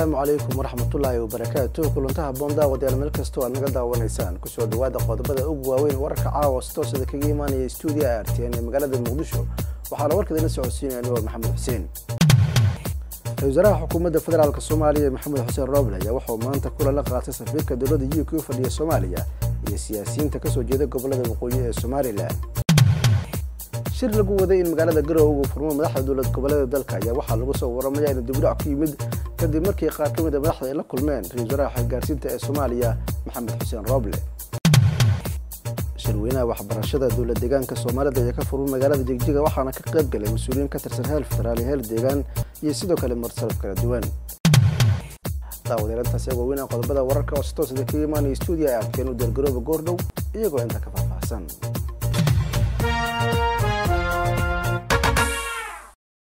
asalaamu calaykum waraxmatullaahi wabarakaatu kulantaha boondaawadyaal meel kastoo aad naga daawanaysaan kusoo dhawaada qodobada ugu waaweyn wararka caawa si toosada kaga imaanaya stuudiya r t n ee magaalada muqdisho waxaana warkadina socodsiinaya anigoo maxamed xuseen ra-isul wasaaraha xukuumadda federaalk soomaaliya maxamed xuseen rooble ayaa wuxuu maanta kulan la qaatay safiirka dowladda u k u fadhiya soomaaliya iyo siyaasiyiinta kasoo jeeda gobolada waqooyi ee somalilan shir lagu waday in magaalada garowe uu furmo madaxda dowlad goboleeda dalka ayaa waxaa lagu soo waramaya inuu dibudhac ku yimid kadib markii qaar ka mid a madaxda ay la kulmeen ra-isul wasaaraha xilgaarsiinta ee soomaaliya maxamed xuseen rooble shirweynaha waxbarashada dowlad deegaanka soomaalida ayaa ka furmay magaalada jigjiga waxaana ka qayb galay mas-uuliyiin ka tirsan heel federaal iyo heel deegaan iyo sidoo kale marsalaf kala duwan daawadeerantaas iyagoo weynaa qodobada wararka oo si toosada kaga imaanaya stuudiya ay arkeen u deergarooba goordhow iyagoo inta ka faahfaahsan